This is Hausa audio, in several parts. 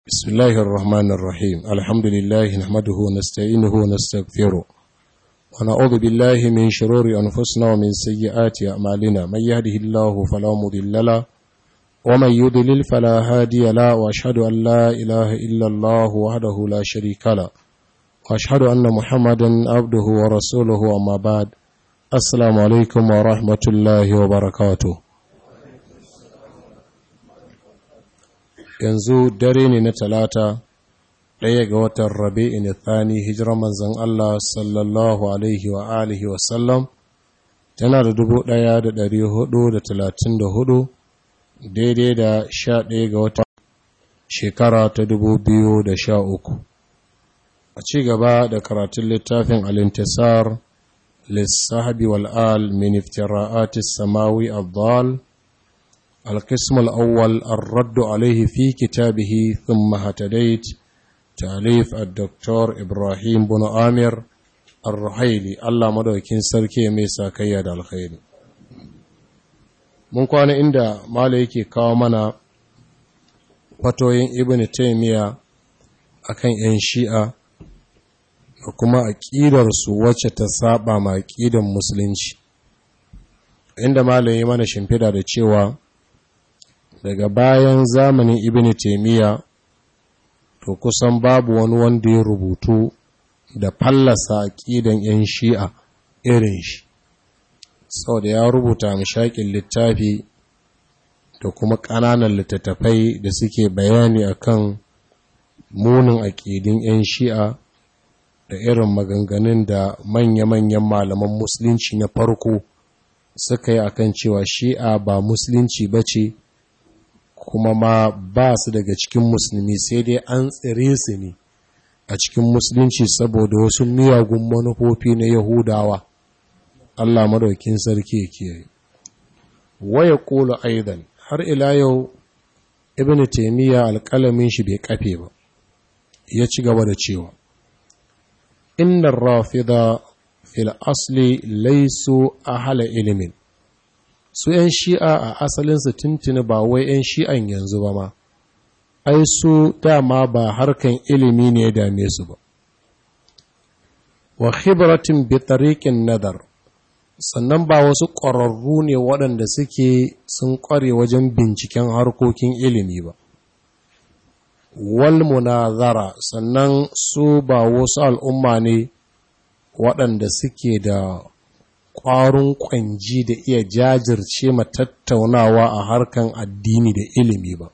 بسم الله الرحمن الرحيم الحمد لله نحمده ونستعينه ونستغفره ونعوذ بالله من شرور أنفسنا ومن سيئات أعمالنا من يهده الله فلا مضل له ومن يضلل فلا هادي له وأشهد أن لا إله إلا الله وحده لا شريك له وأشهد أن محمدا عبده ورسوله أما بعد السلام عليكم ورحمة الله وبركاته yanzu dare ne na talata ɗaya ga watan rabi'in thani hijirar manzan Allah sallallahu alaihi wa alihi wasallam tana da dubu ɗaya da ɗari hudu da talatin da hudu daidai da sha ɗaya ga watan shekara ta dubu biyu da sha uku a ci gaba da karatun littafin alintisar lissahabi wal'al min iftira'atis samawi abdal القسم الأول الرد عليه في كتابه ثم هتديت تأليف الدكتور إبراهيم بن آمر الرحيلي الله مدوكين سركي ميسا كياد الخير mun kwana inda mala yake kawo mana fatoyin ibn taymiya akan yan shi'a da kuma aƙidarsu wacce ta saba ma aƙidar musulunci inda mala yi mana shimfida da cewa daga bayan zamanin ibn taimiyya to kusan babu wani wanda ya rubutu da fallasa aƙidan 'yan shi'a irin shi sau da ya rubuta mashaƙin littafi da kuma ƙananan littattafai da suke bayani akan munin aƙidin 'yan shi'a da irin maganganun da manya-manyan malaman musulunci na farko suka yi akan cewa shi'a ba musulunci ba ce kuma ma ba su daga cikin musulmi sai dai an tsire su ne a cikin musulunci saboda wasu miyagun manufofi na yahudawa Allah madaukin sarki ya kiyaye waya kula aidan har ila yau ibn taymiya alƙalamin shi bai kafe ba ya ci gaba da cewa innar rafida fil asli laysu ahla ilimin su ‘yan shi'a a asalinsu tuntuni ba wai ‘yan shi'an yanzu ba ma, ai su dama ba harkan ilimi ne ya dame su ba. Wa khibratin bi tariqin nadar sannan ba wasu ƙwararru ne waɗanda suke sun ƙware wajen binciken harkokin ilimi ba. Wal munazara sannan su ba wasu al'umma ne waɗanda suke da ƙwarin ƙwanji da iya jajirce ma tattaunawa a harkan addini da ilimi ba.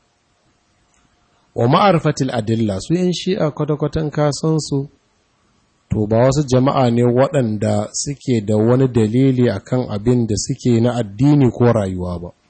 Wa ma'arfatil adilla su yin shi'a kwata-kwatan kasansu, to ba wasu jama'a ne waɗanda suke da wani dalili akan abin da suke na addini ko rayuwa ba.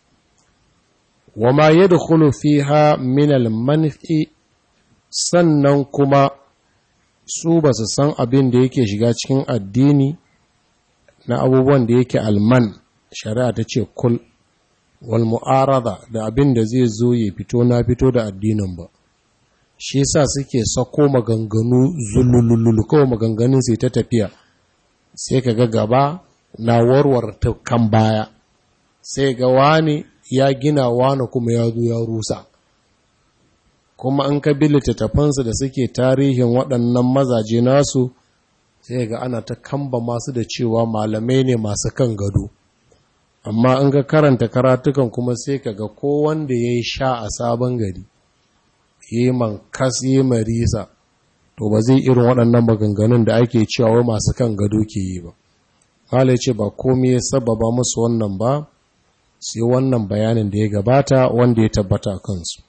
Wa ma yadda fiha minal manfi sannan kuma su ba su san abin da yake shiga cikin addini na abubuwan da yake alman shari'a ta ce kul wal mu'arada da abin da zai zo ya fito na fito da addinin ba shi yasa suke sako maganganu zulululu kawai maganganun sai ta tafiya sai ka ga gaba na warware ta kan baya sai ga wani ya gina wani kuma ya zo ya rusa kuma an ka bi littattafansu da suke tarihin waɗannan mazaje nasu sai ga ana ta kamba masu da cewa malamai ne masu kan gado amma an ga karanta karatukan kuma sai ka ga ko wanda ya yi sha a sabon gari ya yi mankas ya yi marisa to ba zai irin waɗannan maganganun da ake cewa wai masu kan gado ke yi ba hala ce ba komai ya sababa musu wannan ba sai wannan bayanin da ya gabata wanda ya tabbata kansu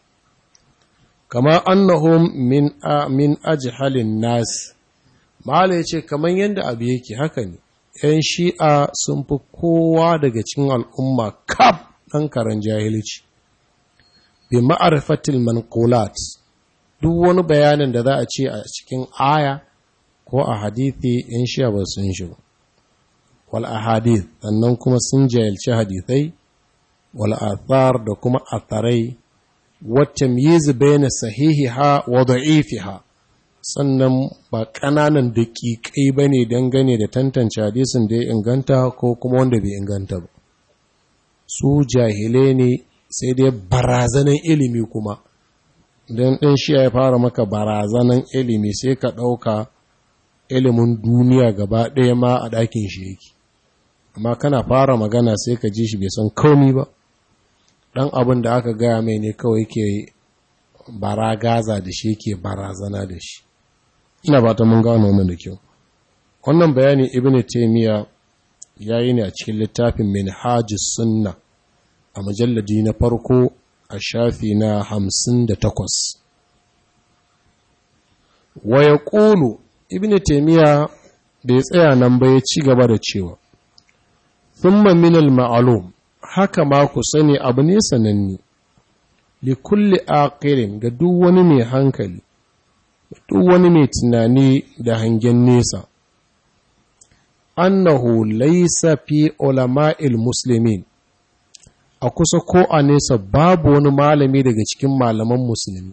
kama annahum min min ajhalin nas Mahala ya ce, kamar yadda abu yake haka ne, ‘yan shi'a sun fi kowa daga cikin al'umma kaf ɗan karen jahilci, bi ma'arifatil manqulat duk wani bayanin da za a ce a cikin aya ko a hadithi ‘yan shi'a ba sun shi ba. Wal ahadith sannan kuma sun jahilci hadithai, wal athar da kuma atharai, wacce miyizu bayan sahihiha wa da'ifiha. sannan ba ƙananan daƙiƙai ba ne dangane da tantance hadisin da ya inganta ko kuma wanda bai inganta ba su jahilai ne sai dai barazanan ilimi kuma don ɗan shi ya fara maka barazanan ilimi sai ka ɗauka ilimin duniya gaba ɗaya ma a ɗakin shi yake amma kana fara magana sai ka ji shi bai san komi ba ɗan abin da aka gaya mai ne kawai ke baragaza da shi ke barazana da shi ina ba ta mun gano wannan da kyau wannan bayani ibn taymiya ya yi ne a cikin littafin minhajus sunna a mujalladi na farko a shafi na hamsin da takwas waya ƙulu ibn taimiyya da ya tsaya nan ba ya ci gaba da cewa thumma minal ma'alum haka ma ku sani abu ne sananni li kulli aqirin ga duk wani mai hankali duk wani mai tunani da hangen nesa annahu laysa fi ulama'il muslimin a kusa ko a nesa babu wani malami daga cikin malaman musulmi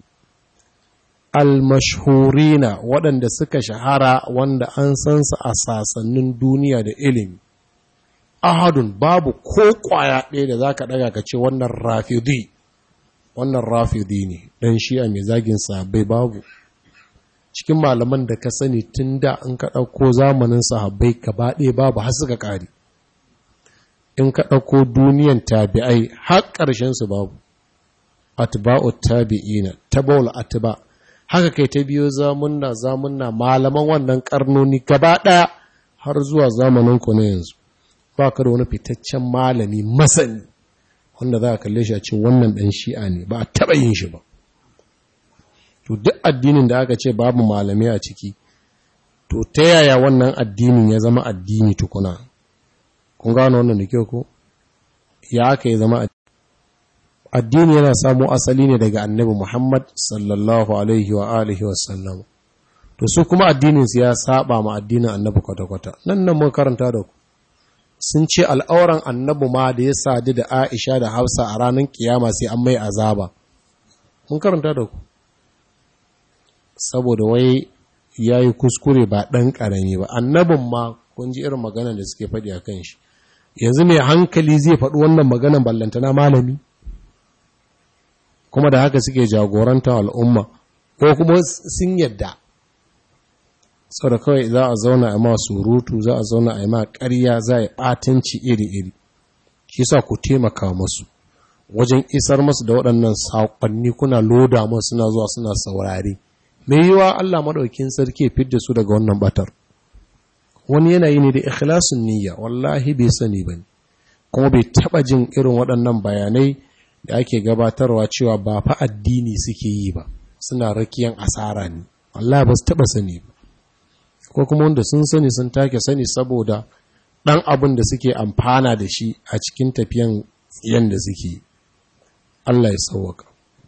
almashhurina waɗanda suka shahara wanda an san su a sasannin duniya da ilimi ahadun babu ko ƙwaya ɗaya da za ka ɗaga ka ce wannan rafidi wannan rafidi ne ɗan shi'a mai zagin sahabbai babu cikin malaman da ka sani tun da in ka ɗauko zamanin sahabbai gaba ɗaya babu har suka ƙari in ka ɗauko duniyan tabi'ai har ƙarshensu babu atba'u tabi'ina tabawul atba haka kai ta biyo zamunna zamunna malaman wannan karnoni gaba ɗaya har zuwa zamanin ku na yanzu ba ka da wani fitaccen malami masani wanda za a kalle shi a ce wannan ɗan shi'a ne ba a taɓa yin shi ba to duk addinin da aka ce babu malami a ciki to ta yaya wannan addinin ya zama addini tukuna kun gano wannan da kyau ko ya aka yi zama addini yana samu asali ne daga annabi Muhammad sallallahu alaihi wa alihi wa sallam to su kuma addinin su ya saba ma addinin annabi kwata-kwata nan nan mun karanta da ku sun ce al'auran annabi ma da ya sadu da Aisha da Hafsa a ranar kiyama sai an mai azaba mun karanta da ku saboda wai yayi kuskure ba dan karami ba annabin ma kun ji irin magana da suke faɗi a kan shi yanzu mai hankali zai faɗi wannan maganan ballantana malami kuma da haka suke jagorantar al'umma ko kuma sun yadda sau da kawai za a zauna a ma surutu za a zauna a ma ƙarya za a ɓatanci iri-iri shi sa ku taimaka masu wajen isar masu da waɗannan saƙonni kuna loda masu suna zuwa suna saurari mai yiwa Allah maɗaukin sarki fidda su daga wannan batar wani yanayi ne da ikhlasun niyya wallahi bai sani ba ne kuma bai taɓa jin irin waɗannan bayanai da ake gabatarwa cewa ba fa addini suke yi ba suna rakiyan asara ne wallahi ba su taɓa sani ba ko kuma wanda sun sani sun take sani saboda ɗan abin da suke amfana da shi a cikin tafiyan tsiyan da suke Allah ya sauwaka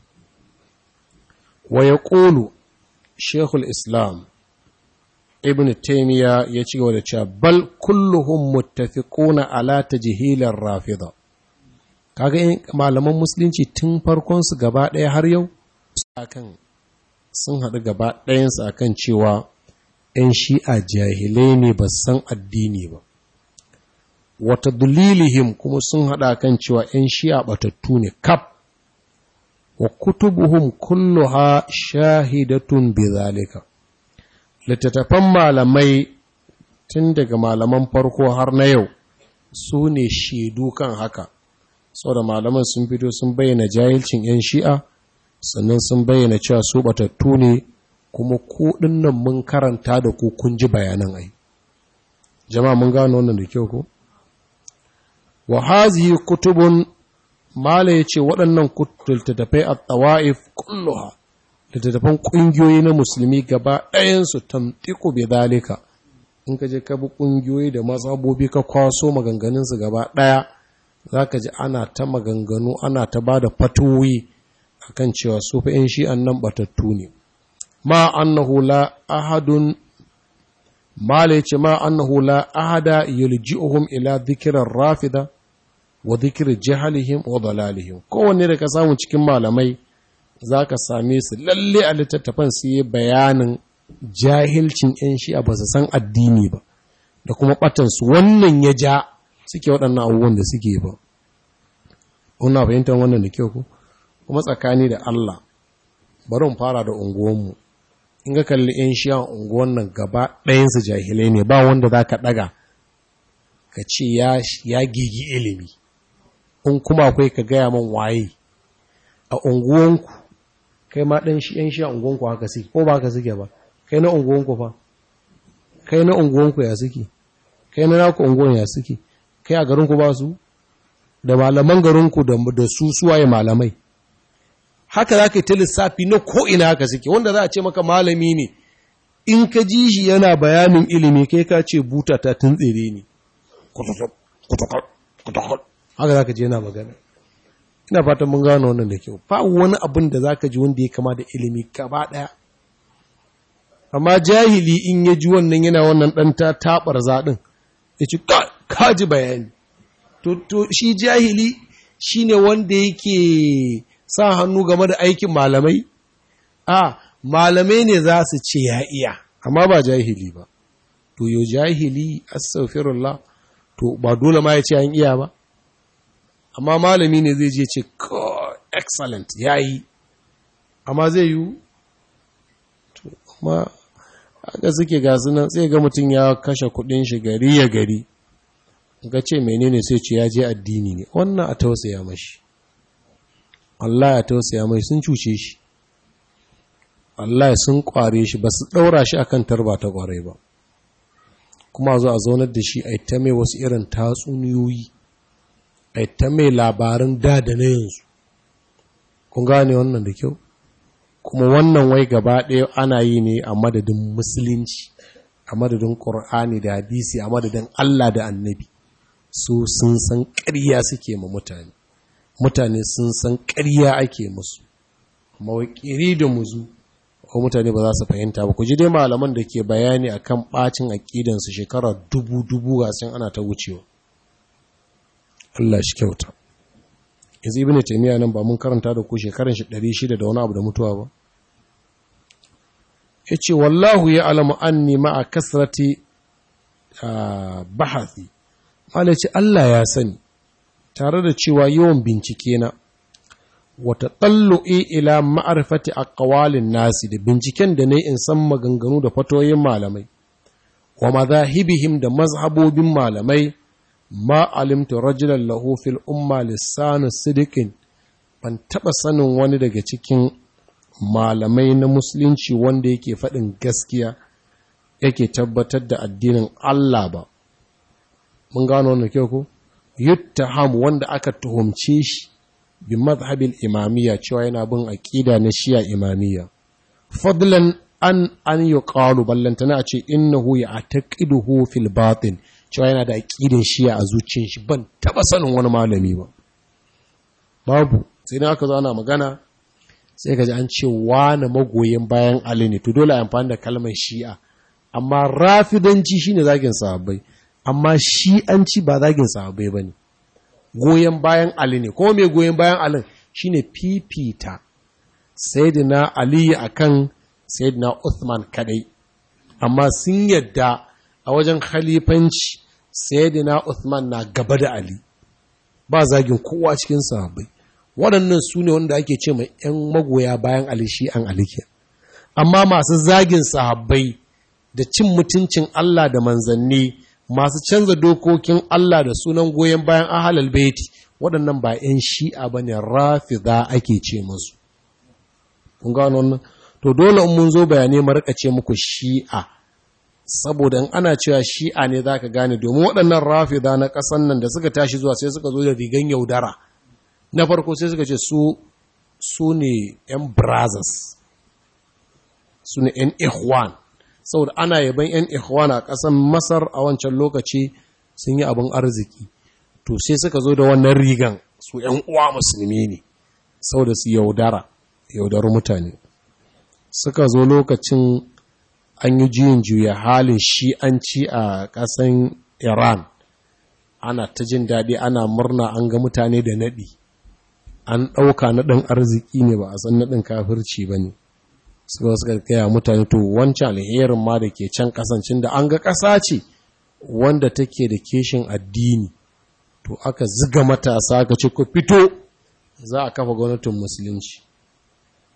wa ya ƙolu shekul islam ibn taimiyya ya ci gaba da cewa bal kulluhum muttafiquna ala tajhilar rafida kaga in malaman musulunci tun farkon su gaba ɗaya har yau akan sun haɗu gaba ɗayan su akan cewa ‘yan shi'a jahilai ne ba san addini ba wata dalilihim kuma sun haɗa kan cewa ‘yan shi'a batattu ne kaf wa kutubuhum kulluha shahidatun bi zalika littattafan malamai tun daga malaman farko har na yau su ne shaidu kan haka da malaman sun fito sun bayyana jahilcin 'yan shi'a sannan sun bayyana cewa su batattu ne kuma ku nan mun karanta da ku kun ji bayanan ai jama'a mun gano wannan da kyau ko wa hazihi kutubun mala yace waɗannan littattafai at-tawaif kulluha littattafan ƙungiyoyi na musulmi gaba ɗayansu tamtiku bai dalika in ka je ka bi ƙungiyoyi da mazhabobi ka kwaso maganganunsu gaba ɗaya za ka ji ana ta maganganu ana ta ba da fatoyi a kan cewa su fa ‘yan shi'an nan batattu ne ma annahu la ahadun mala ce ma annahu la ahada yulji'uhum ila dhikirar rafida wa dhikri jahalihim wa dalalihim kowanne da ka samu cikin malamai za ka same su lalle a littattafan su yi bayanin jahilcin 'yan shi'a ba su san addini ba da kuma ɓatansu wannan ya ja suke waɗannan abubuwan da suke ba kuna fahimtar wannan da kyau ku kuma tsakani da Allah bari mu fara da unguwanmu in ga kalli 'yan shiyan unguwan nan gaba ɗayansu jahilai ne ba wanda za ka ɗaga ka ce ya gigi ilimi in kuma akwai ka gaya man waye a unguwanku kai ma ɗan shi 'yan shiyan unguwanku haka suke ko ba haka suke ba kai na unguwanku fa kai na unguwanku ya suke kai na naku unguwan ya suke kai a garinku ba su da malaman garinku da su suwaye malamai haka za ka yi ta lissafi na ko'ina haka suke wanda za a ce maka malami ne in ka ji shi yana bayanin ilimi kai ka ce buta ta tuntsere ne haka za ka ji yana magana ina fatan mun gano wannan da kyau ba wani abin da za ka ji wanda ya kama da ilimi gaba ɗaya amma jahili in ya ji wannan yana wannan ɗan ta taɓar zaɗin ya ci ka ji bayani to shi jahili shi ne wanda yake sa hannu game da aikin malamai? A, malamai ne za su ce ya iya, amma ba jahili ba. To, yo jahili, astaghfirullah, to, ba dole ma ya ce an iya ba? Amma malami ne zai je ce, excellent, ya yi, amma zai yi? To, amma aka suke gasu nan sai ga mutum ya kashe kudin shi gari ya gari. Ga ce menene sai ce ya je addini ne, wannan a tausaya mashi. Allah ya tausaya mai sun cuce shi Allah ya sun kware shi ba su ɗaura shi akan tarba ta kware ba kuma zo a zaunar da shi a ta mai wasu irin tatsuniyoyi a ta mai labarin da da na yanzu kun gane wannan da kyau kuma wannan wai gaba ɗaya ana yi ne a madadin musulunci a madadin ƙur'ani da hadisi a madadin Allah da annabi su sun san ƙarya suke ma mutane mutane sun san ƙarya ake musu mawaƙiri da muzu ko mutane ba za su fahimta ba ku ji dai malaman da ke bayani akan ɓacin aƙidansu shekara dubu-dubu ga sun ana ta wucewa Allah shi kyauta yanzu ibn taymiya nan ba mun karanta da ku shekaran shi 600 da wani abu da mutuwa ba yace wallahu ya alamu anni ma'a kasrati bahathi malaci Allah ya sani tare da cewa yawan bincike na wata tsallo'i ila ma'arfati a ƙawalin nasi da binciken da ne in san maganganu da fatoyin malamai, wa mazahibihim da mazhabobin malamai, ma alimta rajulan lahu fil umma lissanu sidikin ban taɓa sanin wani daga cikin malamai na musulunci wanda yake faɗin gaskiya yake tabbatar da addinin Allah ba. Mun gano wannan kyau ko? yuttaham wanda aka tuhumce shi bi mazhabil imamiyya cewa yana bin aqida na shiya imamiyya fadlan an an yuqalu ballantana a ce innahu ya'taqiduhu fil batin cewa yana da aqidin shiya a zuciyar shi ban taba sanin wani malami ba babu sai dan aka zo ana magana sai kaji an ce wani magoyin bayan Ali ne to dole a amfani da kalmar shi'a amma rafidanci shine zagin sahabbai amma shi an ci ba zagin sahabbai ba ne goyon bayan ali ne kuma mai goyon bayan alin shi ne fifita sayyidina ali akan sayyidina uthman kadai amma sun yadda a wajen khalifanci sayyidina uthman na gaba da ali ba zagin kowa cikin sahabbai waɗannan su ne wanda ake ce mai 'yan magoya bayan ali shi an alike amma masu zagin sahabbai da cin mutuncin Allah da manzanni masu canza dokokin Allah da sunan goyon bayan ahalal baiti waɗannan ba 'yan shi'a ba ne rafida ake ce masu. Kun gano wannan? To dole in mun zo bayanai marika ce muku shi'a, saboda in ana cewa shi'a ne za ka gane domin waɗannan rafida na ƙasan nan da suka tashi zuwa sai suka zo da rigan yaudara. Na farko sai suka ce su su ne 'yan brothers, su ne 'yan ikhwan. saboda ana yaban 'yan ikhwan a ƙasar masar a wancan lokaci sun yi abin arziki to sai suka zo da wannan rigan su 'yan uwa musulmi ne saboda su yaudara yaudar mutane suka zo lokacin an yi juyin juya halin shi'anci a ƙasan iran ana ta jin daɗi ana murna an ga mutane da naɗi an ɗauka naɗin arziki ne ba a san naɗin kafirci ba ne suka suka gaya mutane to wancan alherin ma da ke can kasancin da an ga ƙasa ce wanda take da keshin addini to aka ziga matasa aka ce ku fito za a kafa gwamnatin musulunci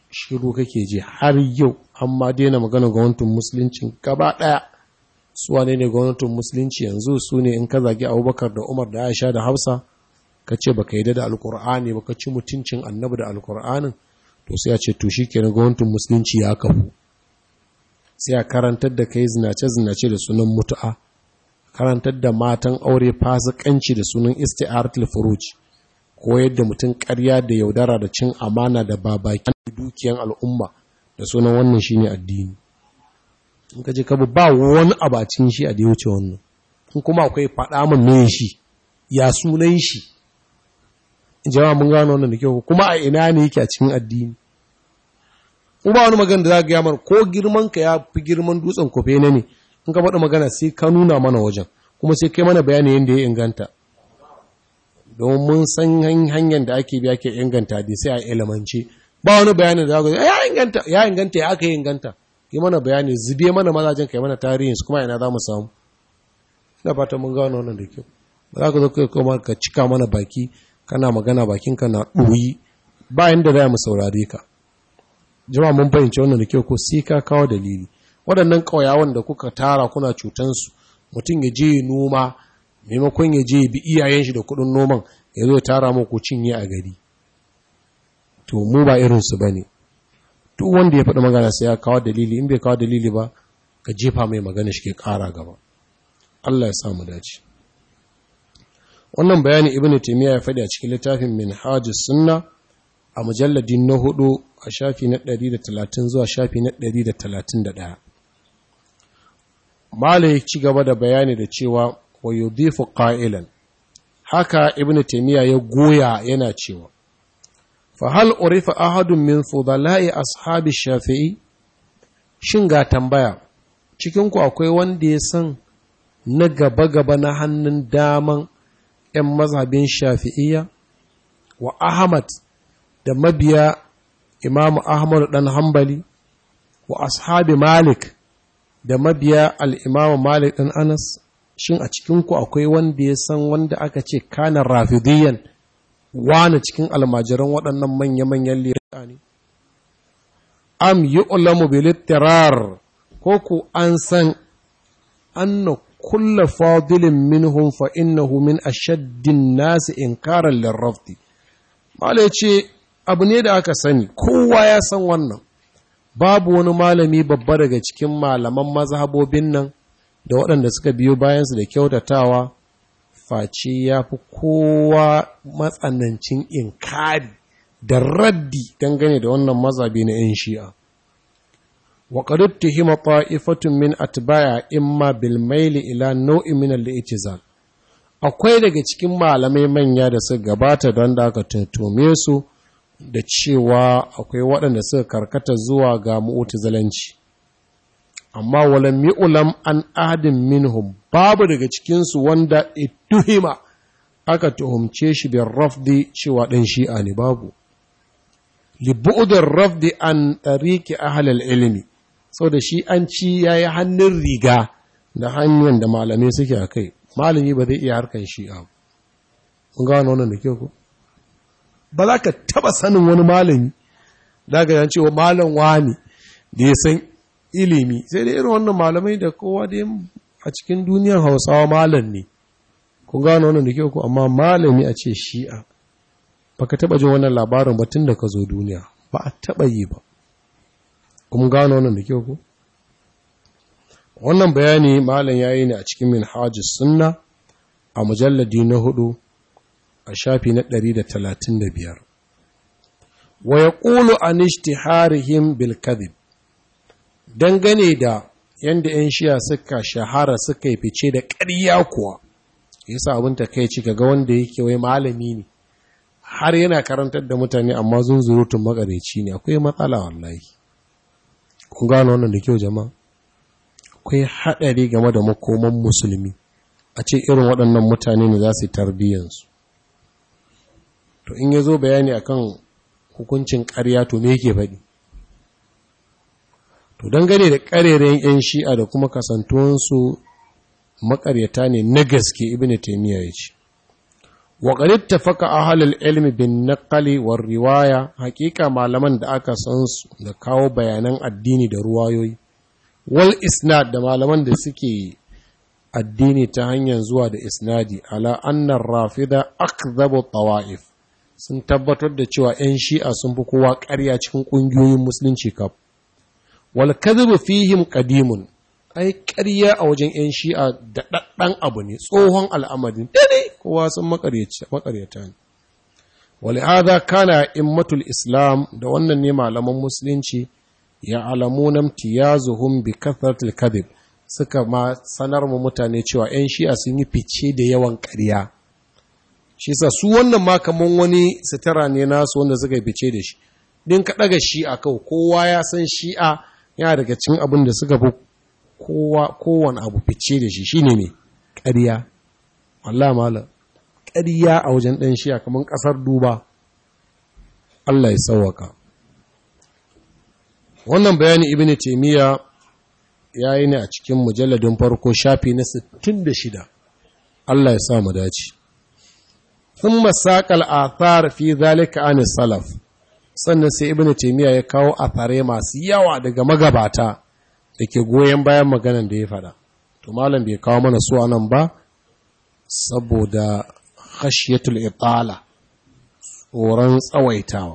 shiru kake ji har yau an ma daina magana gwamnatin musulunci gaba ɗaya su wane ne gwamnatin musulunci yanzu su ne in ka zagi abubakar da umar da aisha da hafsa ka ce baka yi da alkur'ani ba ka ci mutuncin annabi da alkur'anin to sai a ce to shi kenan gwamnatin musulunci ya kafu sai a karantar da kai zinace-zinace da sunan mutu'a karantar da matan aure fasikanci da sunan isti'aratul furuj ko yadda mutum ƙarya da yaudara da cin amana da babaki dukiyan al'umma da sunan wannan shine addini in ka je ka ba wani abacin shi a da wuce wannan in kuma akwai faɗa min ne shi ya sunan shi jama'a mun gano wannan da kyau kuma a ina ne yake a cikin addini in ba wani magana da za ga yamar ko girman ka ya fi girman dutsen kofe ne ne in ka faɗi magana sai ka nuna mana wajen kuma sai kai mana bayani yadda ya inganta don mun san hanyar da ake biya ke inganta da sai a ilimance ba wani bayanin da za ya inganta ya inganta ya aka yi inganta yi mana bayani zube mana mazajen kai mana tarihin su kuma ina za mu samu ina fata mun gano wannan da kyau ba za ka zo kai kuma ka cika mana baki kana magana bakinka na ɗoyi bayan da za mu saurare ka jama'a mun fahimci wannan da kyau ko sai ka kawo dalili waɗannan ƙauyawan da kuka tara kuna cutansu mutum ya je noma maimakon ya je bi iyayen shi da kuɗin noman ya zo ya tara muku cinye a gari to mu ba irinsu ba ne duk wanda ya faɗi magana sai ya kawo dalili in bai kawo dalili ba ka jefa mai magana shi ke ƙara gaba Allah ya samu dace wannan bayani ibnu taymiya ya faɗi a cikin littafin minhajus sunna a mujalladin na hudu a shafi na 130 zuwa shafi na 131 malai ci gaba da bayani da cewa wa yudhifu qailan haka ibnu taymiya ya goya yana cewa fa hal urifa ahadun min fudala'i ashabi shafi'i shin ga tambaya cikin ku akwai wanda ya san na gaba gaba na hannun daman 'yan mazhabin shafi'iyya wa ahmad da mabiya imamu ahmad dan hambali wa ashabi malik da mabiya al'imamu malik dan anas shin a cikinku akwai wanda ya san wanda aka ce kanan rafidiyan wane cikin almajiran waɗannan manya-manyan lirika ne am yi ulamu bilittirar ko ku an san anna kulla fadilin minhum fa innahu min ashaddin nasi inkaran lirrafdi mala ce abu ne da aka sani kowa ya san wannan babu wani malami babba daga cikin malaman mazhabobin nan da waɗanda suka biyo bayansu da kyautatawa face ya fi kowa matsanancin inkari da raddi dangane da wannan mazhabi na 'yan shi'a wa qad tuhima ta'ifatun min atba'a imma bil mail ila nau'in min al-i'tizal akwai daga cikin malamai manya da suka gabata don da aka tuntume su da cewa akwai waɗanda suka karkata zuwa ga mu'tazilanci amma walam ulam an ahadin minhum babu daga cikinsu wanda ituhima aka tuhumce shi bin rafdi cewa ɗan shi'a ne babu libu'udin rafdi an ɗariki ahalal ilimi sau da shi an ci ya yi hannun riga da hanyar da malamai suke a kai malami ba zai iya harkar shi'a mun gano wannan da kyau ko ba za ka taba sanin wani malami da ga cewa malam wani da ya san ilimi sai da irin wannan malamai da kowa da a cikin duniyar hausawa malam ne kun gano wannan da kyau ko amma malami a ce shi'a baka taba jin wannan labarin ba tun da ka zo duniya ba a taba yi ba kun gano wannan da kyau ko wannan bayani malam yayi ne a cikin minhajus sunna a mujalladi na hudu a shafi na 135 wa yaqulu an ishtiharihim bil kadhib dangane da yanda 'yan shiya suka shahara suka yi fice da ƙarya kuwa yasa abin ta kai ci ga wanda yake wai malami ne har yana karantar da mutane amma zunzurutun makareci ne akwai matsala wallahi kun gano wannan da kyau jama'a akwai haɗari game da makoman musulmi a ce irin waɗannan mutane ne za su yi tarbiyyansu to in ya zo bayani akan hukuncin ƙarya to me yake faɗi to dangane da ƙarerayen 'yan shi'a da kuma kasantuwansu makaryata ne na gaske ibn taymiya ya ce wa qad ittafaqa ahlul ilmi bin naqli war riwaya haƙiƙa malaman da aka san su da kawo bayanan addini da ruwayoyi wal isnad da malaman da suke addini ta hanyar zuwa da isnadi ala annar rafida akdhabu tawa'if sun tabbatar da cewa 'yan shi'a sun fi kowa ƙarya cikin ƙungiyoyin musulunci kaf wal kadhibu fihim qadimun ai ƙarya a wajen 'yan shi'a da ɗaɗɗan abu ne tsohon al'amarin dare kowa sun makaryata ne walihada kana immatul islam da wannan ne malaman musulunci ya alamuna imtiyazuhum bi kathratil kadhib suka ma sanar mu mutane cewa 'yan shi'a sun yi fice da yawan ƙarya shi sa su wannan ma kaman wani sitara ne nasu wanda suka yi fice da shi din ka ɗaga shi'a kawai kowa ya san shi'a yana daga cikin abin da suka fi kowa kowane abu fice da shi shine ne ƙarya Allah malam ƙarya a wajen ɗan shi'a kaman ƙasar duba Allah ya sauwaka wannan bayani ibnu taymiya ya yi ne a cikin mujalladin farko shafi na 66 Allah ya sa mu dace sun masakal athar fi zalika an salaf sannan sai ibnu taymiya ya kawo athare masu yawa daga magabata da ke goyon bayan maganan da ya faɗa to malam bai kawo mana su anan ba saboda khashyatul itala tsoron tsawaitawa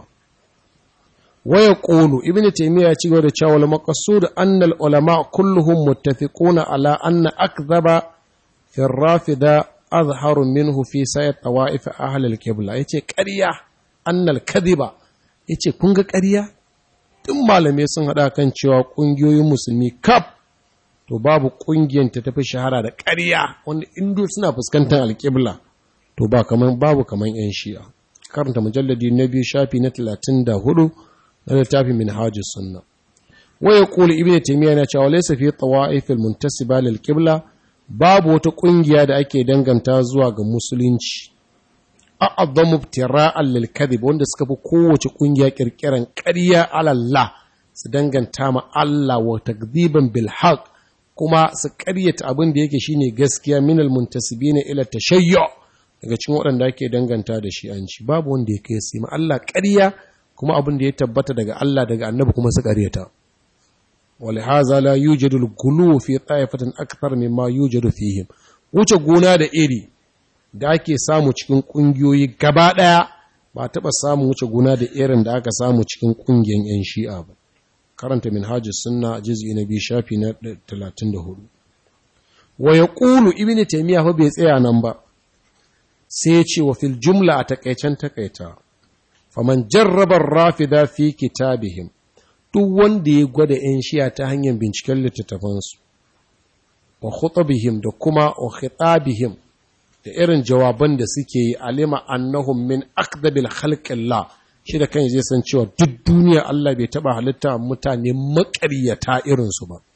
waya ƙolu ibn taimiyya ya ci gaba da cewa wal maqsud anna al ulama kulluhum muttafiquna ala anna akdhaba fi rafida azharu minhu fi sayat tawaif ahli al qibla yace ƙarya anna al kadhiba yace kun ga ƙarya duk malamai sun hada kan cewa ƙungiyoyin musulmi kaf to babu ƙungiyar ta tafi shahara da ƙarya wanda indo suna fuskantar alƙibla to ba kaman babu kaman yan shi'a karanta mujalladi na biyu shafi na talatin da hudu na littafin min hajjis sunna waya kula ibn taymiya yana cewa laysa fi tawa'if al-muntasiba lil qibla babu wata kungiya da ake danganta zuwa ga musulunci a'azzamu ibtira'an lil kadhib wanda suka fi kowace kungiya kirkiran ƙarya ala Allah su danganta ma Allah wa takdhiban bil haqq kuma su ƙaryata abin da yake shine gaskiya min al-muntasibina ila tashayyu daga cikin waɗanda ake danganta da shi an ci babu wanda ya kai su ma Allah ƙarya kuma abin da ya tabbata daga Allah daga annabi kuma su ƙaryata ولهذا لا يوجد الغلو في طائفة أكثر مما يوجد فيهم wuce gona da iri da ake samu cikin ƙungiyoyi gaba ɗaya ba taɓa samun wuce gona da irin da aka samu cikin ƙungiyar 'yan shi'a ba karanta minhajus sunna juz'i na biyu shafi na 34 wa yaqulu ibnu taymiya fa bai tsaya nan ba sai ya ce wa fil jumla a takaicen takaita faman jarraba rafida fi kitabihim duk wanda ya gwada 'yan shiya ta hanyar binciken littattafansu wa khutabihim da kuma wa khitabihim da irin jawaban da suke yi alima annahum min aqdabil khalqillah shi da kan zai san cewa duk duniya Allah bai taba halitta mutane maƙaryata irinsu ba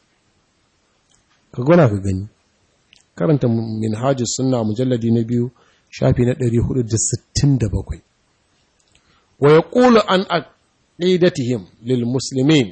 ka gona ka gani karanta minhajus sunna mujalladi na biyu shafi na 467 wa yaqulu an aqidatihim lil muslimin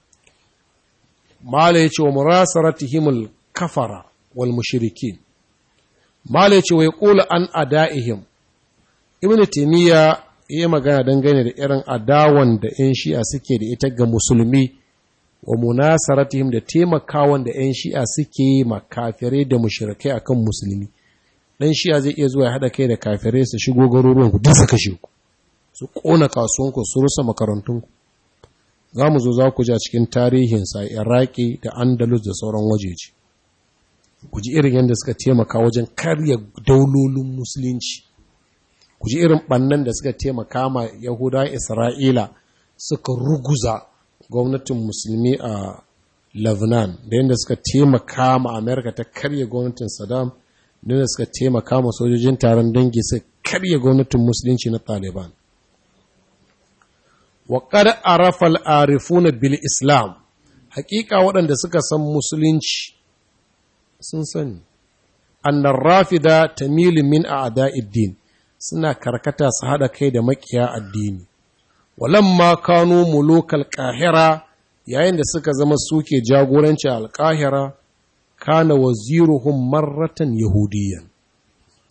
mala yace wa murasaratihim al kafara wal mushrikin mala yace wa yaqulu an adaihim ibnu taymiya yi magana dangane da irin adawan da 'yan shi'a suke da ita ga musulmi wa munasaratihim da taimakawan da 'yan shi'a suke yi ma kafirai da mushrikai akan musulmi dan shi'a zai iya zuwa ya haɗa kai da kafirai su shigo garuruwan ku duk su kashe ku su ƙona kasuwanku su rusa makarantunku za mu zo za ku ja cikin tarihinsa iraki da andalus da sauran wajeji ku ji irin yadda suka taimaka wajen karya daulolin musulunci ku ji irin ɓannan da suka taimaka ma yahudawan isra'ila suka ruguza gwamnatin musulmi a lebanon da yadda suka taimaka ma amerika ta karya gwamnatin saddam da yadda suka taimaka ma sojojin taron dangi suka karya gwamnatin musulunci na taliban wa qad arafa al-arifuna bil islam hakika waɗanda suka san musulunci sun sani annar rafida tamilu min a'da'iddin suna karkata su haɗa kai da makiya addini walamma kanu mulukal qahira yayin da suka zama suke jagoranci al-qahira kana waziruhum marratan yahudiyan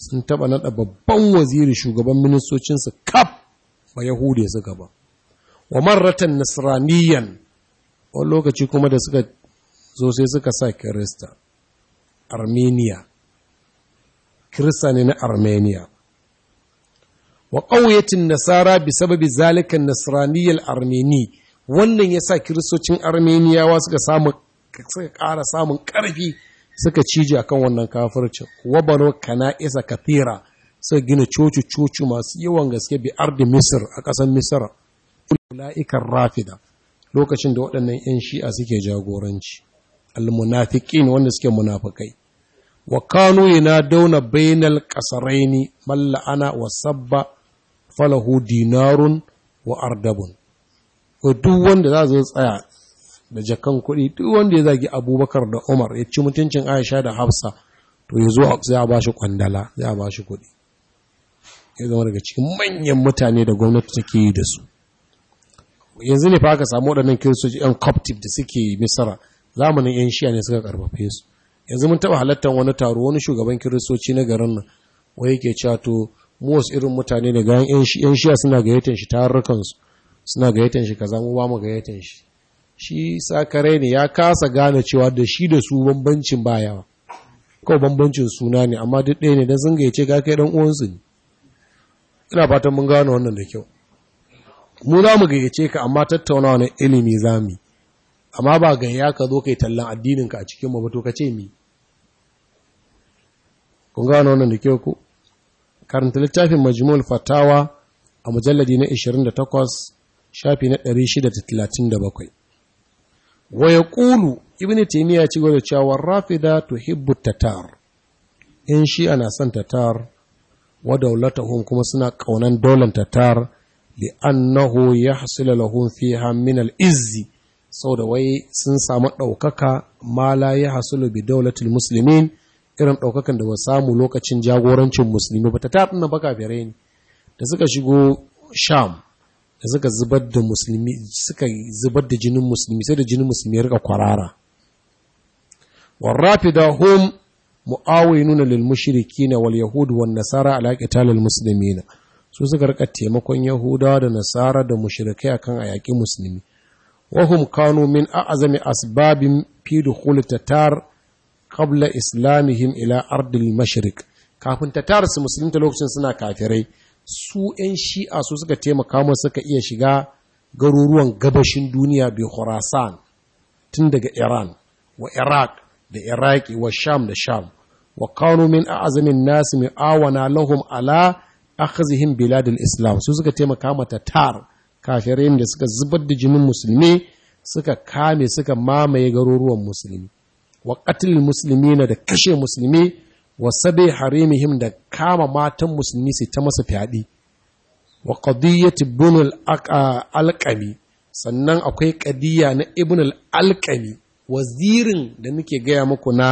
sun taɓa naɗa babban waziri shugaban ministocinsu kaf ba yahude suka ba wa marratan nasraniyan wani lokaci kuma da suka zo sai suka sa kirista armenia kirista ne na armenia wa ƙauyatin nasara bi sababi zalikan nasraniyar armeni wannan ya sa kiristocin armeniyawa suka samu suka ƙara samun ƙarfi suka cije akan wannan kafircin wabano kana isa kathira suka gina coci-coci masu yawan gaske bi ardi misir a ƙasar misira ula'ikar rafida lokacin da waɗannan 'yan shi'a suke jagoranci almunafiqin wanda suke munafikai wa kanu dauna bainal qasaraini malla ana wa sabba falahu dinarun wa ardabun duk wanda za zo tsaya da jakan kuɗi duk wanda ya zagi abubakar da umar ya ci mutuncin aisha da hafsa to ya zo sai a bashi kwandala sai a bashi kuɗi ya zama daga cikin manyan mutane da gwamnati take yi da su yanzu ne fa aka samu waɗannan kiristoci yan coptic da suke misara zamanin yan shiya ne suka karfafe su yanzu mun taɓa halartar wani taro wani shugaban kiristoci na garin nan wai yake cewa to mu wasu irin mutane da gayan yan shiya suna gayyatan shi tarurrukansu suna gayyatan shi kaza mu ba mu gayyatan shi shi sakare ne ya kasa gane cewa da shi da su bambancin ba yawa kawai bambancin suna ne amma duk ɗaya ne don sun gayyace ga kai dan uwansu ne ina fatan mun gane wannan da kyau mu za mu gayyace ka amma tattaunawa na ilimi za mu amma ba gayya ka zo kai tallan addininka a cikin mabato ka ce mi kun gane wannan da kyau ku karanta littafin majmul fatawa a mujalladi na 28 shafi na 637 wa yaqulu ibnu taymiya ci gaba da cewa rafida tuhibbu tatar in shi ana son tatar wa dawlatuhum kuma suna kaunan dolan tatar li annahu yahsul lahum fiha min al-izzi saboda wai sun samu ɗaukaka ma la yahsulu bi dawlatil muslimin irin ɗaukakan da ba samu lokacin jagorancin musulmi ba tatar din baka fere ne da suka shigo sham da suka zubar da musulmi suka zubar da jinin musulmi sai da jinin musulmi ya rika kwarara warrafida hum mu'awinuna lil mushrikin wal yahud wan nasara ala qitalil muslimin su suka rika taimakon yahudawa da nasara da mushrikai akan ayaki musulmi wa hum kanu min a'zami asbabin fi dukhul tatar qabla islamihim ila ardil mashriq kafin tatar su musulunta lokacin suna kafirai su 'yan shi'a su suka taimaka mu suka iya shiga garuruwan gabashin duniya bai khurasan tun daga iran wa iraq da iraki wa sham da sham wa kanu min a'zamin nas awana lahum ala akhzihim biladil islam su suka taimaka mata tar kafirai da suka zubar da jinin musulmi suka kame suka mamaye garuruwan musulmi wa qatlil muslimina da kashe musulmi wa sabi harimihim da kama matan musulmi sai ta masa fyaɗe wa qadiyyati ibn al-alqami sannan akwai qadiyya na ibn al-alqami wazirin da muke gaya muku na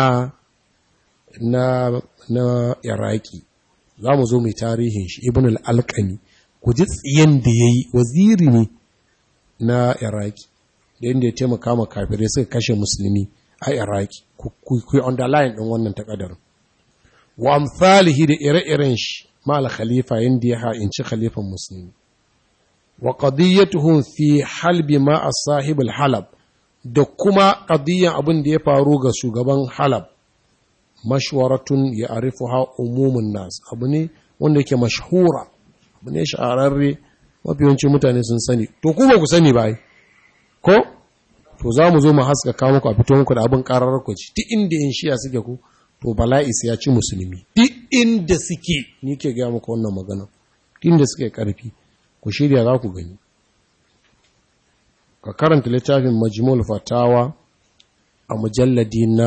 na na iraki za mu zo mai tarihin shi ibn al-alqami ku ji tsiyan da yayi waziri ne na iraki da yadda ya taimaka ma kafirai suka kashe musulmi a iraki ku yi underline ɗin wannan takadarin wa amsalihi da ire-iren shi mal khalifa yanda ya ha'inci khalifan musulmi wa qadiyatuhum fi halbi ma as-sahib al-halab da kuma qadiyan abin da ya faru ga shugaban halab mashwaratun ya arifuha umumun nas abu ne wanda yake mashhura abu ne shahararre mafi yawanci mutane sun sani to ku ba ku sani ba ko to za mu zo mu haskaka muku a fito muku da abin karar ku ci duk inda in shiya suke ku to bala'i sai ya ci musulmi duk inda suke ni ke gaya muku wannan magana inda suke karfi ku shirya za ku gani ka karanta littafin majmul fatawa a mujalladi na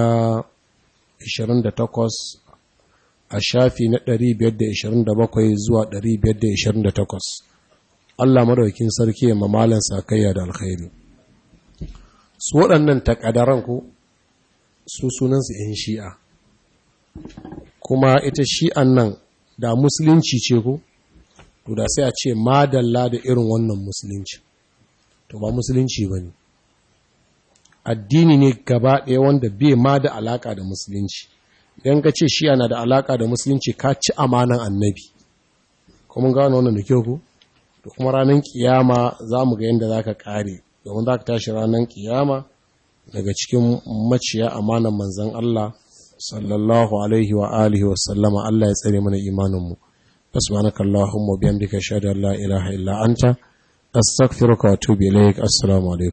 28 a shafi na 527 zuwa 528 Allah madaukin sarki ya mamalan sakayya da alkhairi su waɗannan takadaran ku su sunansu 'yan shi'a kuma ita shi'an nan da musulunci ce ko to da sai a ce madalla da irin wannan musulunci to ba musulunci ba ne addini ne gaba ɗaya wanda bai ma da alaka da musulunci idan ka ce shi yana da alaka da musulunci ka ci amanan annabi kuma gano wannan da kyau ku da kuma ranar kiyama za mu ga yadda za ka kare domin za ka tashi ranar kiyama daga cikin maciya amanan manzan Allah sallallahu alaihi wa alihi wa sallama Allah ya tsare mana imaninmu subhanaka allahumma bihamdika ashhadu an la ilaha illa anta astaghfiruka wa atubu ilaik assalamu alaikum